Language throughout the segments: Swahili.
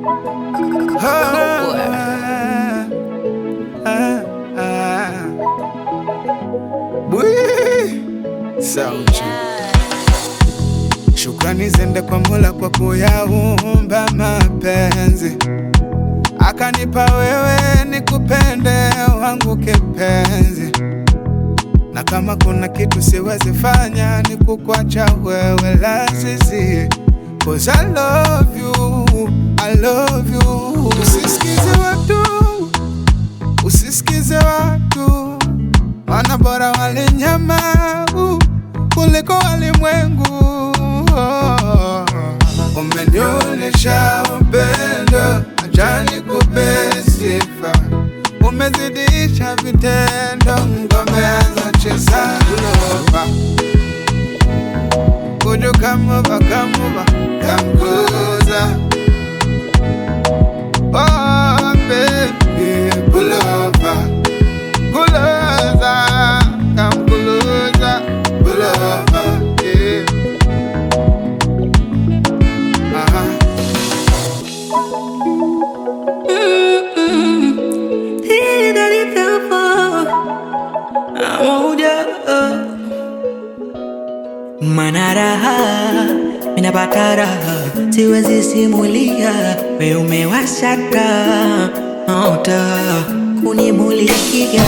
Ah, ah, ah. Bwii. Sauti. Shukrani zende kwa Mola kwa kuyaumba mapenzi, akanipa wewe nikupende wangu kipenzi, na kama kuna kitu siwezi fanya ni kukwacha wewe lazizi, cause I love you, I love you. Usisikize watu, usisikize watu, wana bora wale nyama uh, kuliko walimwengu. Oh, Umenionyesha upendo, acha nikupe sifa, umezidisha vitendo, ngomeanza cheza lova Would you come over, come over, come closer? Oh, baby, pull over, pull over, come closer, pull over, yeah. Uh-huh. Mana raha minapata raha, siwezi simulia, we umewasha taa taa kunimulikia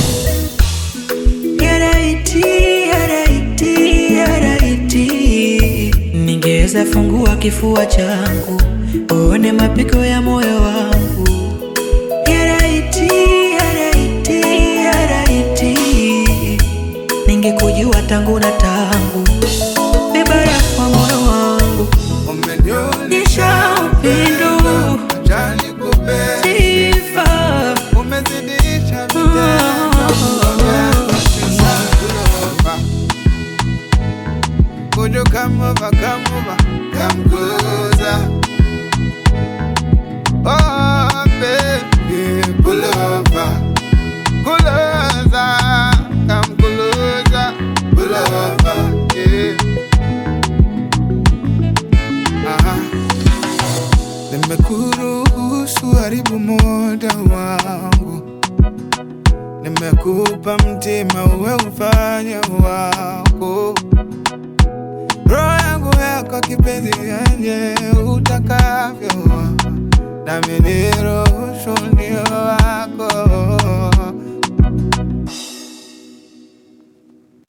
Yaraiti, yaraiti, yaraiti, ningeweza fungua kifua changu uone mapigo ya moyo wangu. Yaraiti, yaraiti, yaraiti, ningekujua tangu na tangu, vibaya kwa moyo wangu, Umenionyesha nisha upendo acha nikupe sifa umezidisha vitendo, ngomeanza cheza lova Would you come over, come over, come closer? Oh, baby, pull over, closer, come closer, pull over, yeah. Aha. Nimekuruhusu haribu muda wangu, nimekupa mtima uwe ufanye wako roho yangu yako kipenzi yenye utakavyo, nami niruhusu